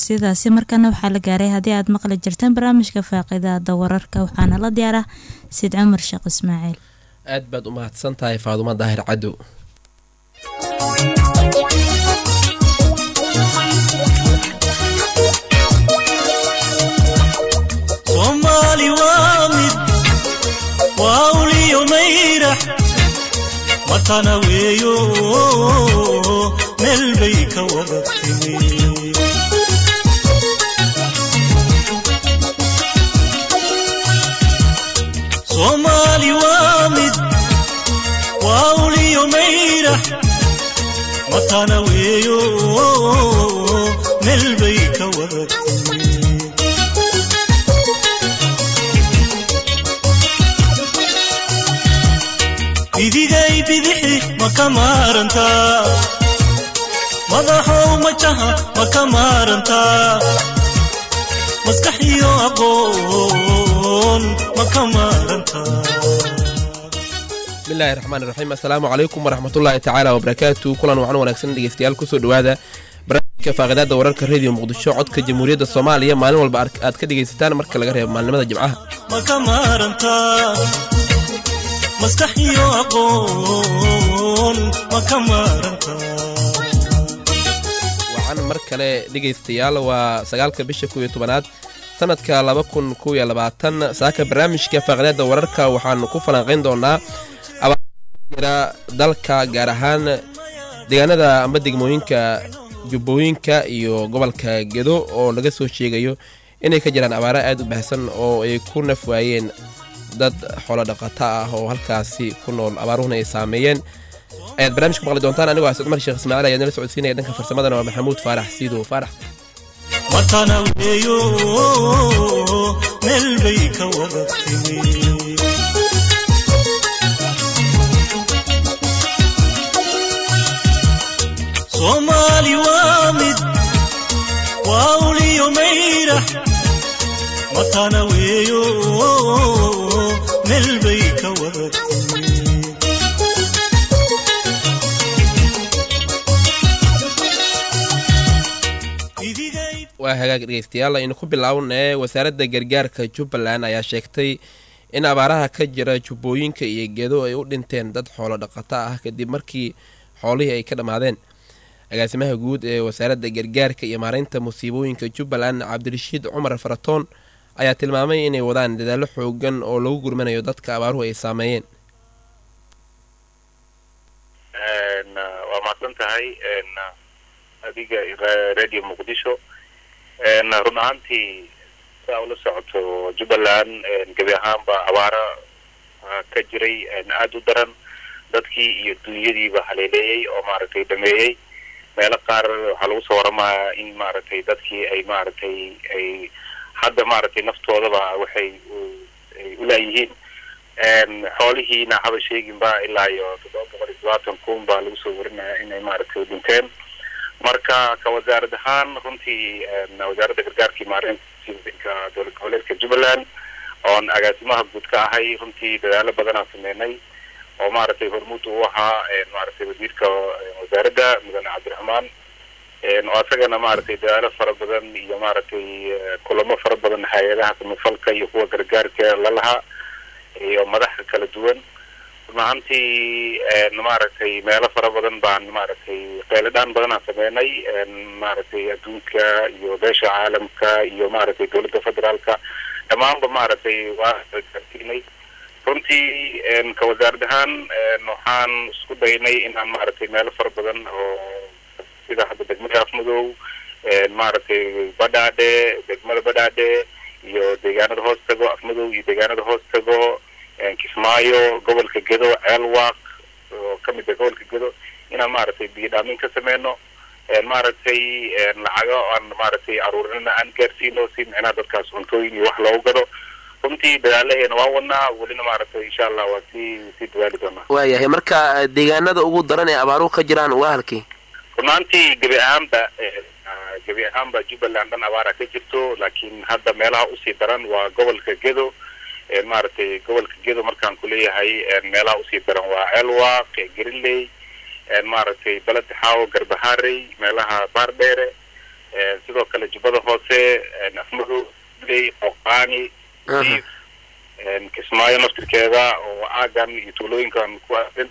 codsiyadaasi markana waxaa la gaaray haddii aad maqli jirteen barnaamijka faaqidaada wararka waxaana la diyaara sid cumar sheekh ismaaciil aad baad u mahadsan tahay faadumo daahir cadow soomaali waa mid waa uliyo mayrax matana weeyo meel bay ka wada timi soomaali waa mid waa uliyo mayrax matana weeyo meel bay ka wada timi bidigay bidixi ma ka maarantaa madaxow majaha ma ka maarantaa maskax iyo aqoon ma ka maarantaa bismillahi raxmaan iraxiim assalaamu calaykum waraxmatullaahi tacaala wabarakaatu kulan wacan wanaagsan dhegeystayaal kusoo dhowaada barnaamijka faaqidaada wararka rediyo muqdisho codka jamhuuriyadda soomaaliya maalin walba aad ka dhegaysataan marka laga reebo maalnimada jimcaha ma ka maarantaa maskax iyo aqoon ma ka maarantaa wacan mar kale dhegaystayaal waa sagaalka bisha kow iyo tobanaad sanadka laba kun kow iyo labaatan saaka barnaamijka faaqidaada wararka waxaanu ku falanqayn doonaa abaajira dalka gaar ahaan deegaanada amba degmooyinka jubbooyinka iyo gobolka gedo oo laga soo sheegayo inay ka jiraan abaaro aad u baahsan oo ay ku naf waayeen dad xoolo dhaqato ah oo halkaasi ku nool abaaruhuna ay saameeyeen ayaad barnamijka maqli doontaan anigoo asad cumar sheekh ismaaciil ayaa nala socodsiinaya dhanka farsamadana waa maxamuud faarax siidow faarax matana weeyo meel bay ka wada timi soomaali waa mid waa uliyo mayrax matana weeyo meel bay ka wada timi Idigay waa hagaag dhegeystayaal aynu ku bilownee wasaaradda gargaarka jubbaland ayaa sheegtay in abaaraha ka jira jubbooyinka iyo gedo ay u dhinteen dad xoolo dhaqato ah kadib markii xoolihii ay ka dhammaadeen agaasimaha guud ee wasaaradda gargaarka iyo maareynta musiibooyinka jubbaland cabdirashiid cumar faratoon ayaa tilmaamay inay wadaan dadaallo xoogan oo lagu gurmanayo dadka abaaruhu ay saameeyeen waa mahadsan tahay adiga radio muqdisho run ahaantii saa ula socoto jubbaland gebi ahaanba abaaro ka jiray aada u daran dadkii iyo dunyadiiba haleeleeyey oo maaragtay dhameeyey meelo qaar waxaa lagu soo waramayaa in maaragtay dadkii ay maaragtay ay hadda maaragtay naftoodaba waxay ay ulaayihiin xoolihiina haba sheeginba ilaa iyo toddoba boqol iyo todobaatan kun baa lagu soo warinaya inay maaragtay dhinteen marka ka wasaarad ahaan runtii wasaaradda gargaarkii maareynta dowlad goboleedka jubbaland oon agaasimaha guud ka ahay runtii dadaalo badanaa sameynay oo maaragtay hormuud u ahaa maaragtay wasiirka wasaaradda mudane cabdiraxmaan oo asagana maaragtay dadaalo fara badan iyo maaragtay kulamo fara badan hay-adaha samafalka iyo kuwa gargaarka lalahaa iyo madaxa kala duwan run ahaantii maaragtay meelo fara badan baan maaragtay qeeladhaan badanaa sameynay maaragtay adduunka iyo beesha caalamka iyo maaragtay dowladda federaalka dhammaanba maaragtay waa gaarsiinay runtii ka wasaarad ahaan waxaan isku daynay inaan maaragtay meelo fara badan oo sida hadda degmada afmadow maaragtay badhaadhe degmada badhaadhe iyo deegaanada hoos tago afmadow iyo deegaanada hoos tago kismaayo gobolka gedo ceelwaaq oo kamid ah gobolka gedo inaan maaragtay biyo dhaamin ka sameyno maaragtay lacago aan maaragtay aruurinana aan gaarsiino si micnaha dadkaas cuntooyin iyo wax loogu gado runtii dadaalaheena waa wadnaa welina maaragtay insha allah waa sii sii dadaali doonaa waayahay marka deegaanada ugu daran ee abaaruhu ka jiraan waa halkii runaantii gebi ahaanba gebi ahaanba jubbaland dhan abaara ka jirto laakiin hadda meelaha usii daran waa gobolka gedo maaragtay gobolka gedo markaan kuleeyahay meelaha usii daran waa ceelwaaq greenley maaragtay beled xaawo garbaharey meelaha baardheere sidoo kale jubbada hoose afmadow ley oqaani diif kismaayo naftirkeeda oo aagan iyo tuulooyinkan ku aadan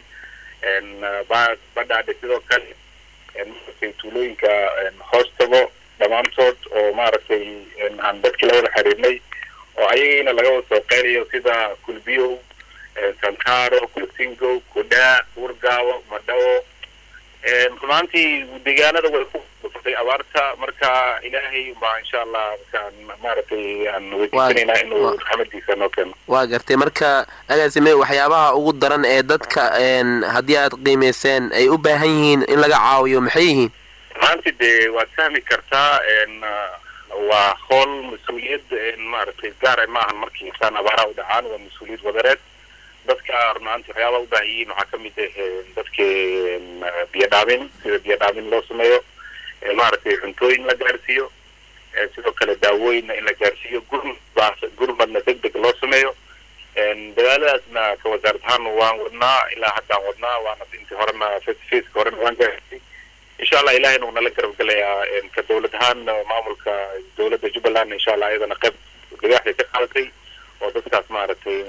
badhaadhe sidoo kale maaragtay tuulooyinka hoos tago dhammaantood oo maaragtay aan dadkii la wada xiriirnay oo ayagiina laga wada soo qeynayo sida kulbiyow sankaro kulsingo kudhaa urgaawo madhawo runaantii deegaanada way ku dhufatay abaarta marka ilaahay baa insha allah markaan maaragtay aan weydiisanaynaa inuu raxmadiisa noo keeno waa gartay marka agaasime waxyaabaha ugu daran ee dadka haddii aad qiimayseen ay u baahan yihiin in laga caawiyo maxay yihiin runaantii dee waad fahmi kartaa waa howl mas-uuliyad maaragtay gaara ma ahan markii insaan abaaraha u dhacaan waa mas-uuliyad wadareed dadka runaantii waxyaabaha u baahan yihiin waxaa kamid ah dadka biyo dhaamin sida biyo dhaamin loo sameeyo maaragtay cuntooyin la gaarsiiyo sidoo kale daawooyinna in la gaarsiiyo gurmad gurmadna deg deg loo sameeyo dadaaladaasna ka wasaarad ahaan waan wadnaa ilaa haddaan wadnaa waana intii horena face faceka horena waan gaarsiy insha allah ilahayna uu nala garab gelayaa ka dawlad ahaan maamulka dawladda jubbaland insha allah iyadana qayb dhagaaxday ka qaadatay oo dadkaas maaragtay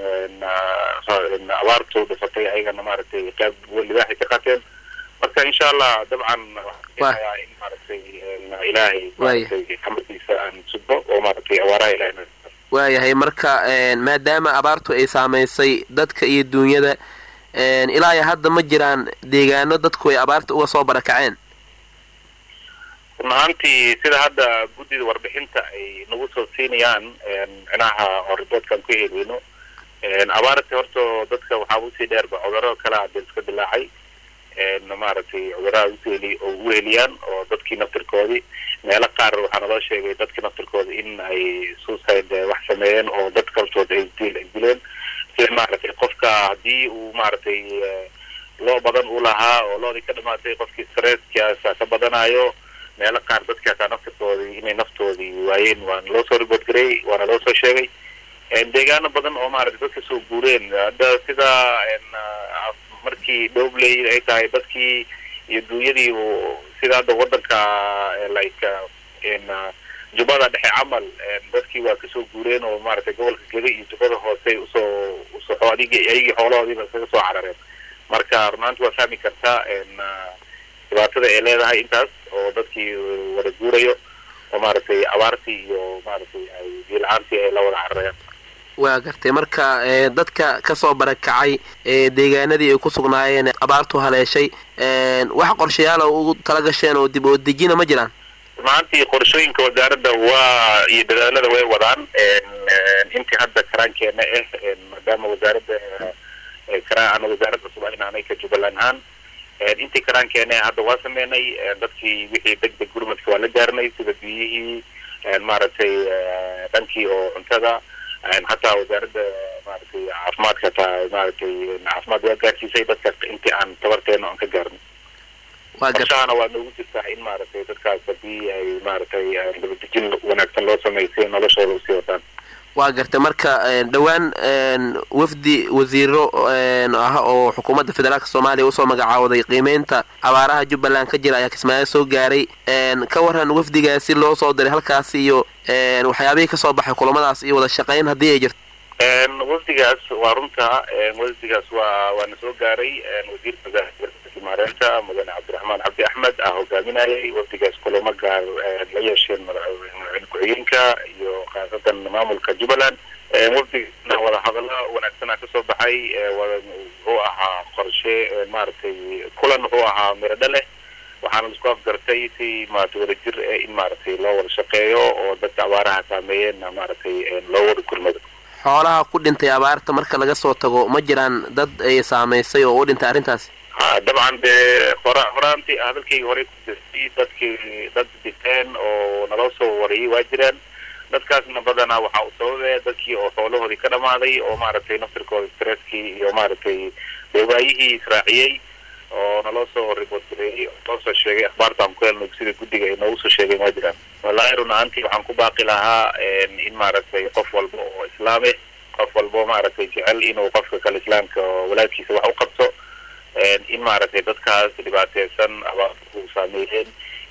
abaartu dhifatay ayagana maaragtay qayb libaaxay ka qaateen marka insha allah dabcan waxaa in maaragtay ilaahay maaragtay xamadiisa aan sudbo oo maaragtay abaaraha ilahay waayahay marka maadaama abaartu ay saamaysay dadka iyo duunyada ilaa iyo hadda ma jiraan deegaano dadku ay abaarta uga soo barakaceen run ahaantii sida hadda guddida warbixinta ay nagu soo siinayaan micnaha oo riboodkaan ku heleyno abaarta horta dadka waxaa usii dheerba cudurro kale hadda iska dilaacay maaragtay cudurraha useli oo u heliyaan oo dadkii naftirkoodii meelo qaar waxaa naloo sheegay dadkii naftirkooda in ay suicide wax sameeyeen oo dad kaltood ay dil ay dileen sida maaragtay qofka haddii uu maaragtay loo badan u lahaa oo loodii ka dhamaatay qofkii stresskaasa ka badanayo meelo qaar dadki hataa naftirkoodii inay naftoodii waayeen waana loo soo ribood gareey waana loo soo sheegay deegaano badan oo maaragtay dadka soo guureen hadda sida markii dhobley ay tahay dadkii iyo duunyadii sida hadda wadanka like jubbada dhexe camal dadkii waa kasoo guureen oo maaragtay gobolka geda iyo jubbada hoose usoo usoo adig ayagii xoolahoodiiba iskaga soo carareen marka runaanti waa fahmi kartaa dhibaatada ay leedahay intaas oo dadkii wada guurayo oo maaragtay abaartii iyo maaragtay ay biila-aantii ay la wada cararayaan waa gartay marka dadka kasoo barakacay deegaanadii ay ku sugnaayeen abaartu haleeshay wax qorshayaala ugu tala gasheen oo dib oo dejina ma jiraan runaantii qorshooyinka wasaaradda waa iyo dadaalada way wadaan intii hadda karaankeena ah maadaama wasaaradda kara ana wasaarad cusub inaanay ka jubbaland ahaan intii karaankeena hadda waa sameynay dadkii wixii deg deg gurmadka waa la gaarnay sida biyihii maaragtay dhankii oo cuntada hataa wasaaradda maaragtay caafimaadka hataa maaragtay caafimaad waa gaarsiisay dadka intii aan tabarteena aan ka gaarnay qorshahana waa noogu jirtaa in maaragtay dadkaas hadii ay maaragtay dabadejin wanaagsan loo sameysay noloshooda usii wataan waa gartay marka dhowaan wafdi wasiiro ah oo xukuumadda federaalka soomaaliya usoo magacaawday qiimeynta abaaraha jubbaland ka jira ayaa kismaayo soo gaaray ka waran wafdigaasi loo soo diray halkaasi iyo waxyaabihii kasoo baxay kulamadaas iyo wada shaqeyn haddii ay jirto wafdigaas waa runta wafdigaas waa waana soo gaaray wasiirka wasaaradda maareynta mudane cabdiraxmaan cabdi axmed ah hogaaminayay wafdigaas kulamo gaar la yeesheen madaxweyne ku-xigeenka iyo khaasatan maamulka jubbaland wafdigaasna wada hadallo wanaagsanaa kasoo baxay wuxuu ahaa qorshe maaragtay kulan wuxuu ahaa miradho leh waxaana laisku afgartay si maaragtay wadajir in maaragtay loo wada shaqeeyo oo dadka abaaraha saameeyeenna maaragtay loo wada gurmado xoolaha ku dhintay abaarta marka laga soo tago ma jiraan dad ay saamaysay oo u dhintay arrintaasi dabcan dee hora horaantii hadalkayga horey ku jirtay dadkii dad dhinteen oo naloo soo wariyay waa jiraan dadkaasna badanaa waxaa u sababee dadkii oo xoolahoodii ka dhamaaday oo maaragtay naftirkooda stresskii iyo maaragtay deewaayihii israaciyey oo naloo soo ribood gareeyey oo noo soo sheegay akhbaartaan ku helno sida guddiga ay noogu soo sheegeen waa jiraan wallaahi run ahaantii waxaan ku baaqi lahaa in maaragtay qof walba oo islaame qof walbo maaragtay jecel inuu qofka kale islaamka oo walaadkiisa wax u qabto in maaragtay dadkaas dhibaateysan abaarta u saameeyeen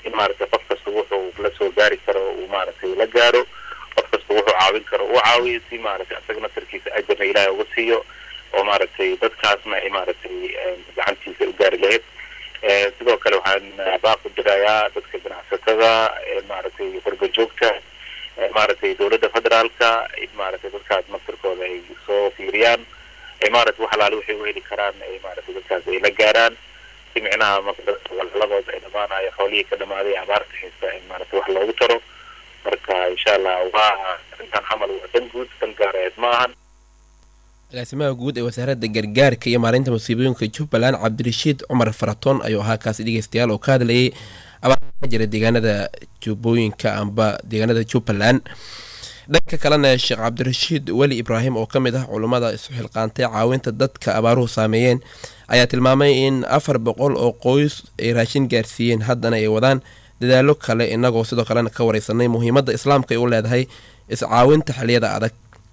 in maaragtay qof kasta wuxuu la soo gaari karo uu maaragtay la gaaro qof kasta wuxuu caawin karo uu caawiyo si maaragtay asaga naftarkiisa ajarna ilaahay uga siiyo oo maaragtay dadkaasna ay maaragtay gacantiisa u gaari lahayd sidoo kale waxaan baaq u dirayaa dadka ganacsatada maaragtay qurba joogta maaragtay dowladda federaalka in maaragtay dadkaas naftarkooda ay soo fiiriyaan ay maaragtay wax alaale waxay u heli karaan ay maaragtay dadkaas ay la gaaraan si micnaha marka dadka walaladood ay dhamaanayo xoolihii ka dhamaaday abaarta haysta in maaragtay wax loogu taro marka insha allah waa arrintan camal waa dan guud dan gaareed ma ahan agaasimaha guud ee wasaaradda gargaarka iyo maareynta musiibooyinka jubbaland cabdirashiid cumar faratoon ayuu ahaa kaasi dhegeystayaal oo ka hadlayay abaarta ka jira deegaanada jubbooyinka amba deegaanada jubbaland dhanka kalena sheekh cabdirashiid weli ibraahim oo ka mid ah culummada isu xilqaantay caawinta dadka abaaruhu saameeyeen ayaa tilmaamay in afar boqol oo qoys ay raashin gaarsiiyeen haddana ay wadaan dadaalo kale inagoo sidoo kalena ka wareysanay muhiimadda islaamka ay u leedahay iscaawinta xiliyada adag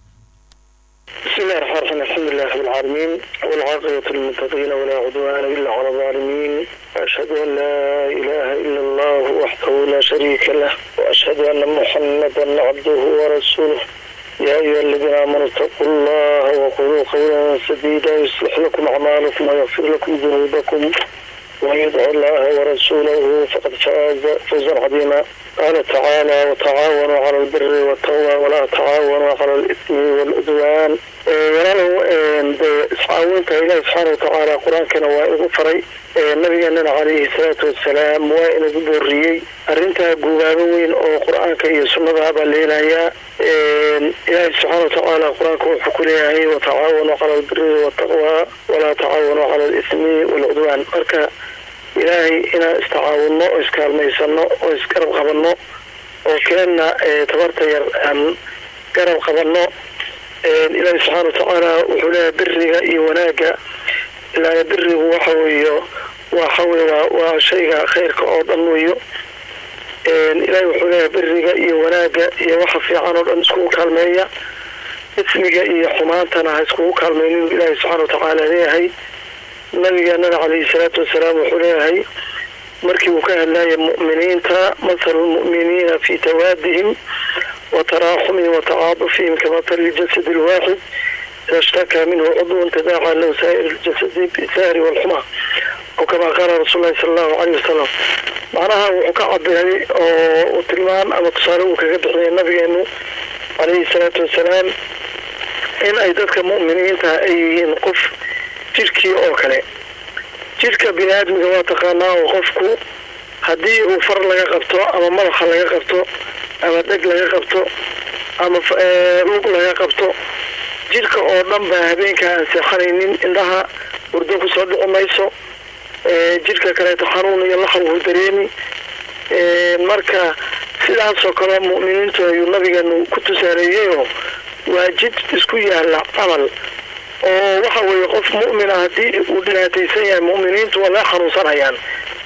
بسم الله الرحمن الرحيم الحمد لله رب العالمين والعاقبة للمتقين ولا عدوان إلا على الظالمين وأشهد أن لا إله إلا الله وحده لا شريك له وأشهد أن محمدا عبده ورسوله يا أيها الذين آمنوا اتقوا الله وقولوا قولا سديدا يصلح لكم أعمالكم ويغفر لكم ذنوبكم ومن يطع الله ورسوله فقد فاز فوزا عظيما قال تعالى وتعاونوا على البر والتقوى ولا تعاونوا على الإثم والعدوان walaalow iscaawinta ilaahi subxaana watacaala qur-aankana waa igu faray nabigeenana calayhi salaatu wasalaam waa inagu booriyey arrintaa guubaabo weyn oo qur-aanka iyo sunnada baa leenayaa ilaahi subxaana watacaala qur-aanka wuxuu ku leeyahay watacaawanuu cala albiri waltaqwa walaa tacaawanuu cala alismi waalcudwaan marka ilaahay inaan istacaawinno oo iskaalmaysano oo isgarab qabanno oo keenna tabarta yar aan garab qabanno ilaahi subxaana watacaala wuxuu leeyahay biriga iyo wanaagga ilaa birigu waxa weeyo waxa weye waa waa shayga khayrka oo dhan weeyo ilaahi wuxuu leeyahay biriga iyo wanaagga iyo waxa fiican oo dhan iskugu kaalmeeya ismiga iyo xumaantana ha iskugu kaalmeynin ilaahi subxaana watacaala leeyahay nabigeenana calayhi salaatu wasalaam wuxuu leeyahay markii uu ka hadlayay mu'miniinta mathalu lmu'miniina fi tawaadihim وتراحمهم وتعاطفهم كمثل الجسد الواحد إذا اشتكى منه عضو تداعى له سائر الجسد بالسهر والحمى أو كما قال رسول الله صلى الله عليه وسلم معناها وحكا عبدالي وتلمان أما تصاروا كقبحي النبي أنه عليه الصلاة والسلام إن أي ذاتك مؤمنين أي قف جيركي أو كله جيرك بنادم waa taqaanaa oo qofku haddii uu far laga qabto ama madaxa laga qabto ama dheg laga qabto ama lug laga qabto jidhka oo dhan baa habeenka aan seexanaynin indhaha hurdo kusoo dhici mayso jidhka kaleeto xanuun iyo laxaw uu dareemi marka sidaasoo kale mu'miniintu ayuu nabigeenu ku tusaaleeyeyoo waa jid isku yaala camal oo waxa weeye qof mu'mina haddii uu dhibaataysan yahay mu'miniintu waa laga xanuunsanayaan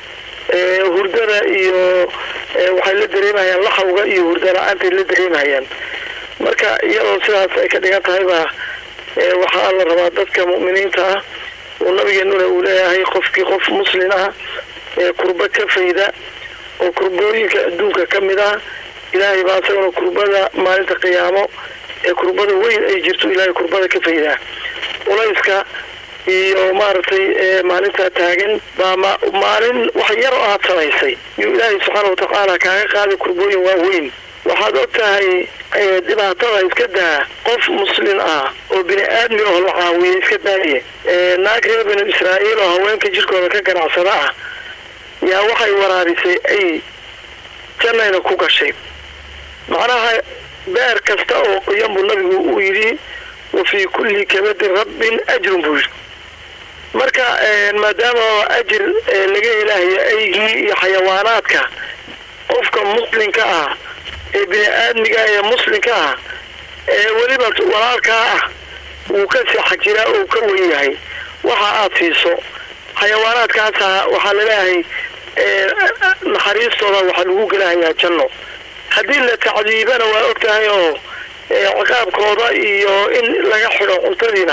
hurdada iyo waxay la dareemahayaan laxawga iyo hurda la-aantay la dareemahayaan marka iyadoo sidaas ay ka dhigan tahay baa waxaa la rabaa dadka mu'miniinta ah uu nabigeenuna uu leeyahay qofkii qof muslin ah ee kurba ka fayda oo kurbooyinka adduunka ka mid ah ilaahay baa isaguna kurbada maalinta qiyaamo ee kurbada weyn ay jirto ilaahay kurbada ka faydaa culayska iyo maaragtay maalintaa taagan baa maalin wax yar oo aad samaysay yuu ilaahay subxaana watacaala kaaga qaaday kurbooyin waaweyn waxaad og tahay dhibaatada iska daa qof muslin ah oo bini aadmi oo la caawiya iska daaye naag reer binu israa'iil oo haweenka jirkooda ka ganacsada ah yaa waxay waraabisay ay jannayna ku gashay macnaha beer kasta oo qoyan buu nabigu uu yidhi wa fii kulli kabadin rabbin ajrun buu yidhi marka maadaama ajir laga helahayo aygii iyo xayawaanaadka qofka muslinka ah ee bini aadmiga ee muslinka ah ee weliba walaalkaa ah wuu ka seexa jiraa oo ka wen yahay waxa aad siiso xayawaanaadkaasa waxaa laleeyahay naxariistooda waxaa lagu gelahayaa janno haddii la tacdiibana waa og tahay oo ciqaabkooda iyo in laga xidho cuntadiina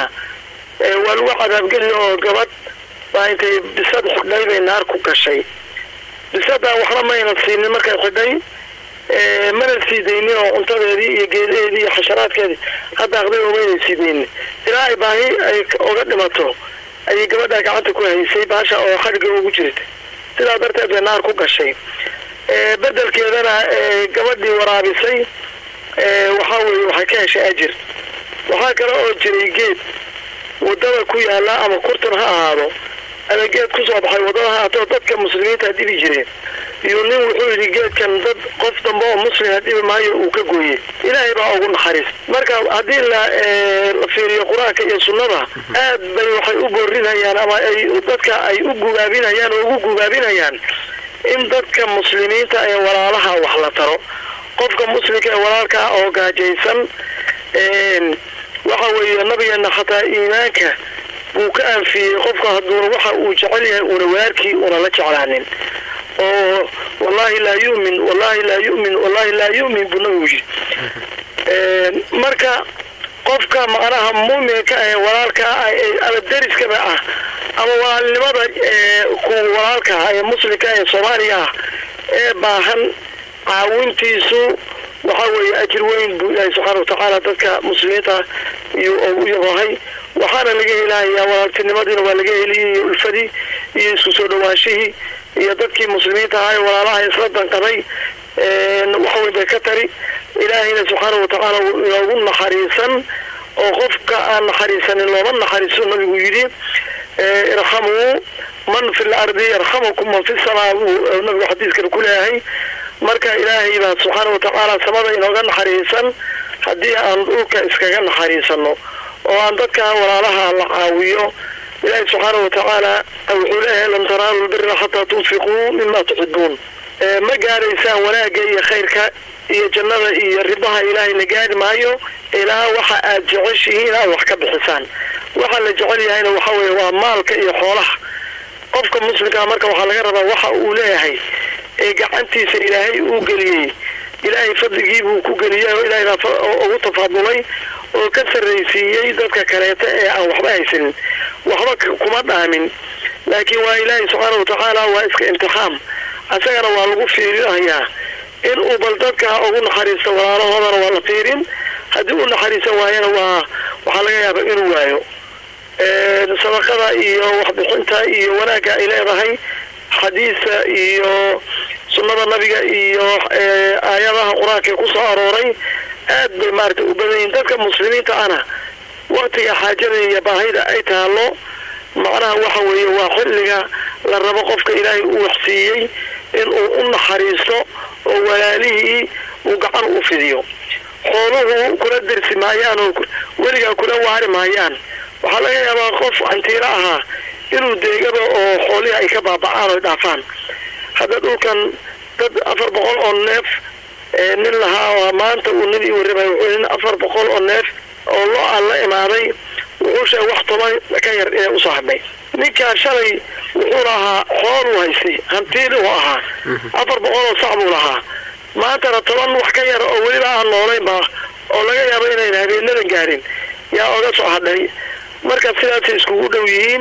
waa lagu cadaabgeli oo gabadh baa intay bisad xidhay bay naar ku gashay bisadaa waxna mayna siinin markay xidhay mana sii daynin oo cuntadeedii iyo geedaheedii iyo xasharaadkeedii hadaaqday oo mayna sii daynin ilaa ay baahi ay oga dhimato ayay gabadhaa gacanta ku haysay baasha oo xadhigga ugu jirta sidaa darteed bay naar ku gashay bedelkeedana gabadhii waraabisay waxaa weeye waxay ka heshay ajir waxaa kale oo jiray geed wadada ku yaala ama kurtan ha ahaado ama geed kusoo baxay wadada ha ahaatoo dadka muslimiinta dhibi jireen iyo nin wuxuu yidhi geedkan dad qof dambe oo muslima dhibi maayo uu ka gooyey ilaahay baa ugu naxariis marka haddii la la fiiriyo qur-aanka iyo sunnada aad bay waxay u boorinayaan ama ay dadka ay u gubaabinayaan oo ugu gubaabinayaan in dadka muslimiinta ee walaalaha wax la taro qofka muslimka ee walaalkaa oo gaajaysan waxa weeye nabigeena xataa iimaanka buu ka anfiyey qofka hadduuna waxa uu jecel yahay uuna walaalkii una la jeclaanin oo wallahi laa yumin wallahi laa yumin wallahi laa yumin buu nabigu yidhi marka qofka macnaha muuminka ee walaalka ah ama deriskaba ah ama walaalnimada ku walaalka ah ee muslimka ee soomaaliya ah ee baahan caawintiisu waxa weeye ajir weyn buu ilaahay subxaana watacaala dadka muslimiinta iyo u yabahay waxaana laga helahayaa walaaltinimadiina waa laga heliyay iyo ulfadii iyo isku soo dhawaashihii iyo dadkii muslimiinta ahaa ee walaalaha isla danqaday wax weyn bay ka tari ilaahayna subxaana watacaala wuu inoogu naxariisan oo qofka aan naxariisanin looma naxariiso nabigu yidhi irxamuu man fi lardi yarxamukum man fi samaa buu nabigu xadiiskana ku leeyahay marka ilaahay baa subxaana watacaala samada inooga naxariisan haddii aan dhulka iskaga naxariisano oo aan dadka walaalaha la caawiyo ilaahay subxaana watacaala wuxuu leeyahay lam tanaalu lbira xataa tunfiquu mima tuxibuun ma gaaraysaan wanaagga iyo khayrka iyo jannada iyo ribaha ilaahay la gaari maayo ilaa waxa aad jeceshihiin aad wax ka bixisaan waxa la jecel yahayna waxa weeye waa maalka iyo xoolaha qofka muslimkaa marka waxaa laga rabaa waxa uu leeyahay ee gacantiisa ilaahay uu geliyey ilaahay fadligii buu ku geliyey oo ilaahay baa ugu tafaadulay oo ka sarraysiiyey dadka kaleeta ee aan waxba haysanin waxba kuma dhaamin laakiin waa ilaahay subxaana watacaala waa iska imtixaam asagana waa lagu fiirinayaa in uu bal dadka ugu naxariisto walaalahoodana waa la fiirin haddii u naxariisan waayana waa waxaa laga yaaba inuu waayo sadaqada iyo waxbixinta iyo wanaagga ay leedahay xadiisa iyo sunnada nabiga iyo aayadaha qur-aanka ee kusoo arooray aad bay maaragtay u badan yihin dadka muslimiinta ana waktiga xaajada iyo baahida ay taalo macnaha waxa weeye waa xilliga la rabo qofka ilaahay uu waxsiiyey inuu u naxariisto oo walaalihii uu gacan u fidiyo xooluhu kula dersi maayaan oo weligaa kula waari maayaan waxaa laga yaabaa qof cantiiro ahaa inuu deegaba oo xoolihii ay ka baabacaan oy dhaafaan hadda dhulkan dad afar boqol oo neef nin lahaa oo maanta uu nin ii warramay wuxuu nin afar boqol oo neef oo loo aan la imaaday wuxuu sheegay wax toban ka yar inay usoo hadhay ninkaa shalay wuxuu lahaa xooluu haystay hantiiluu ahaa afar boqol oo sac buu lahaa maantana toban wax ka yar oo weliba aan noolaynba oo laga yaabo inayn habeenadan gaarin yaa oga soo hadhay marka sidaasay iskugu dhow yihiin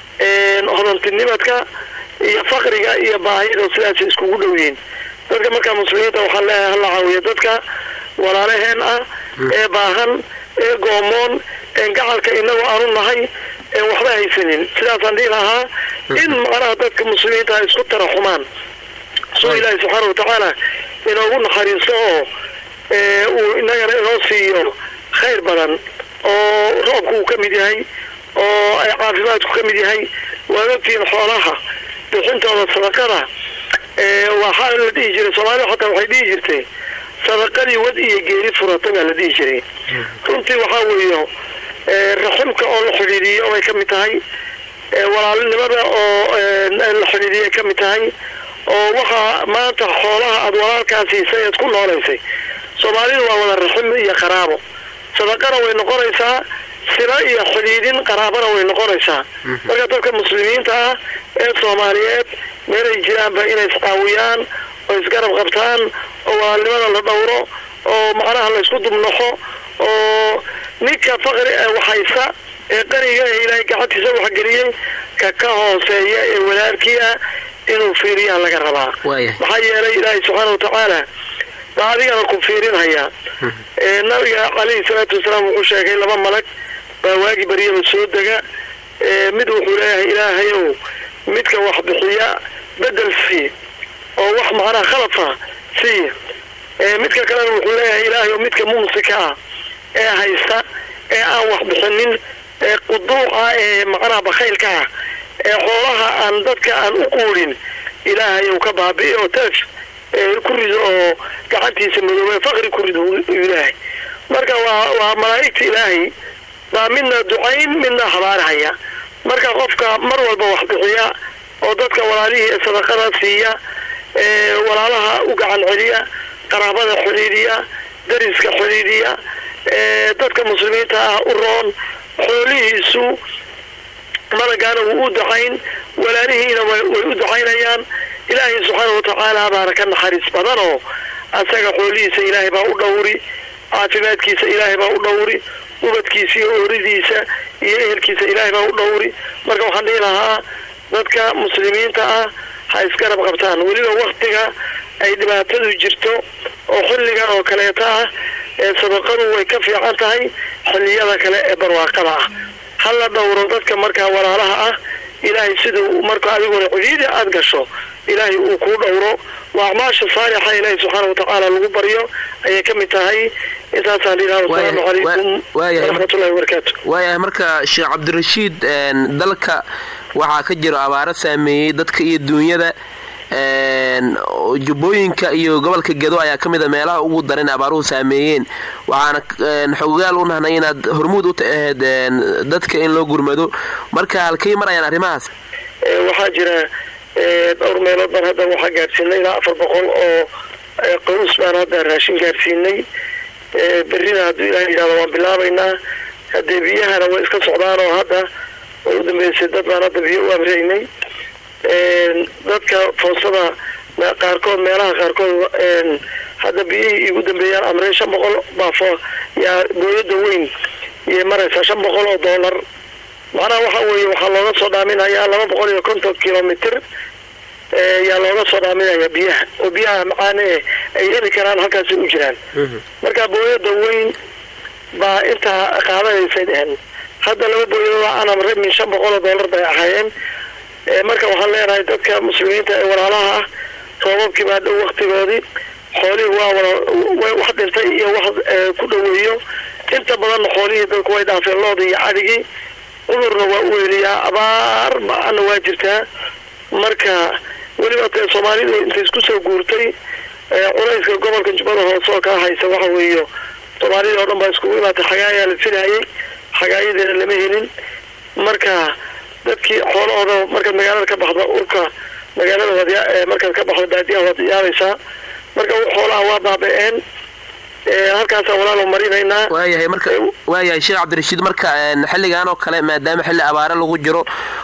hodantinimadka iyo fakriga iyo baahida sidaasay iskugu dhow yihiin dadka markaa muslimiinta waxaan leeyahay hala caawiya dadka walaalaheen ah ee baahan ee goomoon een gacalka inagu aanu nahay een waxba haysanin sidaasaan dhihi lahaa in macnaha dadka muslimiinta ay isku taraxumaan soo ilaahay subxaana watacaala inoogu naxariisto oo uu inagana inoo siiyo khayr badan oo roobku uu ka mid yahay oo ay caafimaadku ka mid yahay waad ogtihiin xoolaha bixintooda sadaqada waxaa la dhihi jiray soomaalida xataa waxay dhihi jirtay sadaqadii wad iyo geeri furata baa la dhihi jiray runtii waxaa weeyo raximka oo la xidhiidiyo bay ka mid tahay walaalnimada oo la xidhiidiyay ka mid tahay oo waxaa maanta xoolaha aada walaalkaa siisay eed ku noolaysay soomaalidu waa wada raxim iyo qaraabo sadaqana way noqonaysaa sila iyo xidhiidin qaraabana way noqonaysaa marka dadka muslimiinta ah ee soomaaliyeed meelay jiraanba inay iscaawiyaan oo isgarab qabtaan oo walaalnimada la dhowro oo macnaha la isku dubnaxo oo ninka faqri ee waxhaysa ee qaniga ee ilaahay gacantiisa waxgeliyey ka ka hooseeya ee walaalkii ah inuu fiiriyaa laga rabaa waayahay maxaa yeelay ilaahay subxaana watacaala baa adigana ku fiirinhayaa ee nabiga calayhi salaatu wasalaam wuxuu sheegay laba malag baa waagi baryaba soo dega ee mid wuxuu leeyahay ilaahayow midka wax bixiya bedel sii oo wax macnaha khalafa sii ee midka kalena wuxuu leeyahay ilaahayow midka mumsika ah ee haysta ee aan wax bixinin ee quduuca ee macnaha bakhaylka ah ee xoolaha aan dadka aan u quudhin ilaahayow ka baabi'i oo teef ee ku rido oo gacantiisa madoobe faqri ku rido uu ilaahay marka waa waa malaa'igta ilaahay baa midna ducayn midna habaarhaya marka qofka mar walba wax bixiya oo dadka walaalihii ee sadaqada siiya ee walaalaha u gacan celiya qaraabada xidhiidhiya dariska xidhiidhiya ee dadka muslimiinta ah u roon xoolihiisu malagaana wuu u ducayn walaalihiina way way u ducaynayaan ilaahay subxaana watacaala baana ka naxariis badan oo asaga xoolihiisa ilaahay baa u dhowri caafimaadkiisa ilaahay baa u dhowri ubadkiisa iyo ooridiisa iyo ehelkiisa ilaahay baa u dhowri marka waxaan dhihi lahaa dadka muslimiinta ah ha isgarab qabtaan weliba waktiga ay dhibaatadu jirto oo xilligan oo kaleeta ah ee sadaqadu way ka fiican tahay xilliyada kale ee barwaaqada ah ha la dhowro dadka markaa walaalaha ah ilaahay siduu marka adiguna cidiidi aada gasho ilaahay uu kuu dhowro waa acmaasha saalixa ilaahay subxaana watacaala lagu baryo ayay ka mid tahay intaasaan dhilaha wasalaamu Waayahay- calaykum waayahay- waraxmatullahi wabarakaatu waayahay marka sheekh cabdirashiid een, dalka waxaa ka jiro abaaro saameeyey dadka iyo duunyada een, oo jubbooyinka iyo gobolka gedo ayaa ka mid a meelaha ugu daran abaaruhu saameeyeen waxaana een, xogayaal u nahnay inaad hormuud u taheed een, dadka in loo gurmado marka halkay marayaan arrimahaas Ee, waxaa jira ee, dhowr meelood baan hadda waxaa gaarsiinay ilaa afar boqol oo ee, qoys baan hadda raashin gaarsiinay Ee, berrina hadduu ilaah yidhahdo waan bilaabaynaa haddee biyahana way iska socdaan oo hadda way u dambeysay dad baan hadda biyo u amraynay Een, dadka foosada me- qaarkood meelaha qaarkood een, hadda biyihii igu dambeeyaan amreen shan boqol baa fo yaa gooyada weyn iyay maraysaa shan boqol oo doolar macnaha waxa weeye waxaa looga soo dhaaminayaa laba boqol iyo konton kilomitr ee, yaa looga soo dhaaminayaa biyaha oo biyaha macaan ee ay heli karaan halkaasi u jiraan marka booyada weyn baa intaa qaadanaysay dhehen hadda laba booyadooda aan amray min shan boqol oo doolar bay ahaayeen Ee, marka waxaan leenahay dadka muslimiinta ee walaalaha ah roobabkii baa dhow waktigoodii xoolihii waa wada way wax dhintay iyo wax ee, ku dhoweeyo inta badanna xoolihii dadku way dhaafeen loodii iyo cadhigii cudurna waa u weyliyaa abaar ba-ana waa jirtaa marka weliba tee soomaalida intay isku soo guurtay ee, culayska gobolka jubbada hoose oo kaa haysa waxa weeyo soomaalida oo dhan baa iskugu imaatay xagaayaa la filayay xagaayadeena lama helin marka dadkii xoolahooda markaad magaalada ka baxdo urka magaalada waad yaa- ee, markaad ka baxdo baadiyaha waad yaabaysaa marka u xoolaha waa baaba-een ee, halkaasaan walaalo marinaynaa waayahay marka waayahay sheekh cabdirashiid marka een, xilligan oo kale maadaama xilli abaare lagu jiro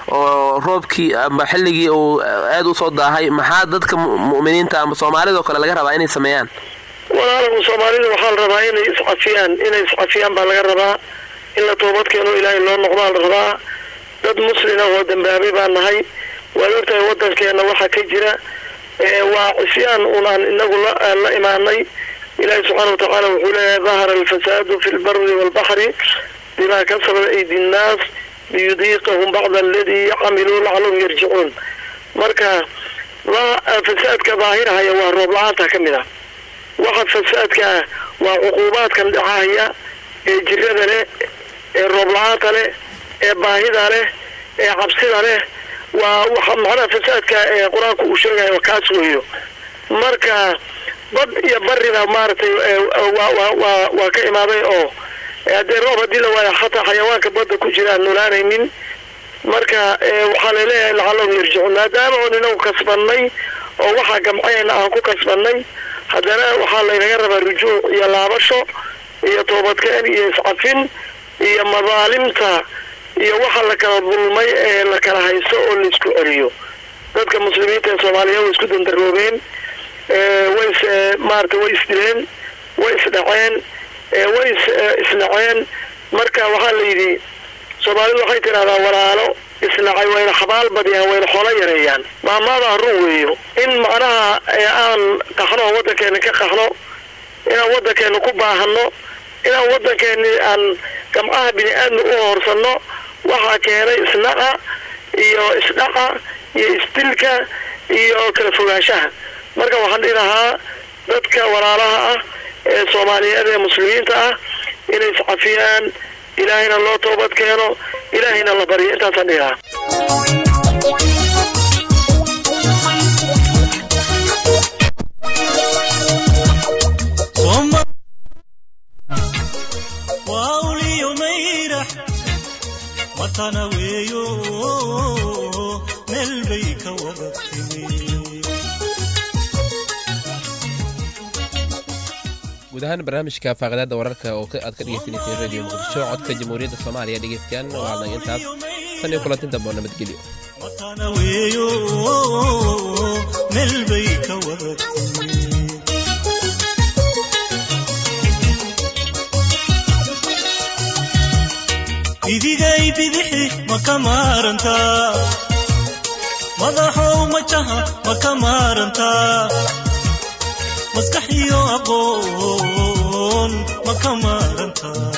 oo roobkii amba xilligii uu aada u soo daahay maxaa dadka mu- mu'miniinta ama soomaalida oo kale laga rabaa inay sameeyaan walaalagu soomaalida waxaa la rabaa inay iscafiyaan inay iscafiyaan baa laga rabaa in la toobad keeno ilaahay loo noqdaa la rabaa dad muslina oo dambaabay baan nahay waad ogtahay wadankeena waxaa ka jira ee, waa cisyaan unaan inagu la la imaanay ilaahay subxaana watacaala wuxuu leeyahay dahara alfasaadu fi lbari walbaxri bimaa kasabat aydi nnaas liyudiiqahum bacda aladii camiluu lacalahum yarjicuun marka la- fasaadka daahirahaya waa roob la-aanta ka mid ah waxa fasaadka ah waa cuquubaadkan dhacahaya ee jirada leh ee roob la-aanta leh ee baahida leh ee cabsida leh waa waxa macnaha fasaadka ee qur-aanku uu sheegayo kaas weeyo marka bad iyo barina maaragtay ee, waa waa waa waa ka imaaday oo ee, haddee roob haddii la waayo xataa xayawaanka badda ku jira aan noolaanaynin marka ee, waxaa laleeyahay lacalahum yarjicuun maadaama oon inagu kasbanay oo waxaa gamcayna aan ku kasbanay haddana waxaa laynaga rabaa rujuuc iyo laabasho iyo toobadkeen iyo iscafin iyo madaalimta iyo waxa la kala dulmay ee la kala haysto oo laisku celiyo dadka muslimiinta ee soomaaliya way isku dandaroobeen ee, way is ee, maaragtay way isdileen way isdhaceen ee, way is ee, isnaceen marka waxaa la yidhi soomaalidu waxay tidhahdaa walaalo isnacay wayna xabaal badiyaan wayna xoolo yareeyaan maamaadaa run weeyo in macnaha ee aan qaxno oo waddankeena ka qaxno inaan waddankeena ku baahanno inaan waddankeeni aan gamcaha bini aadmi u hoorsanno waxaa keenay isnaca iyo isdhaca iyo isdilka iyo kala fogaanshaha marka waxaan dhihi lahaa dadka walaalaha ah ee soomaaliyeed ee muslimiinta ah inay iscafiyaan ilaahayna loo toobad keeno ilaahayna la baryo intaasaan dhihi lahaa Soma- waa uliyo mayrax matana weeyo meel bay ka wada timi guud ahaan barnaamijka faaqidaada wararka oo ka- aad ka dhegeysaneyseen radio muqdisho codka jamhuuriyadda soomaaliya dhegeystayaal waa intaas tan iyo kulantin dambe oo nabadgelyo matana weeyo meel bay ka wada timi idigay bidixi ma ka maarantaa madaxow majaha ma ka maarantaa maskax iyo aqoon ma ka maarantaa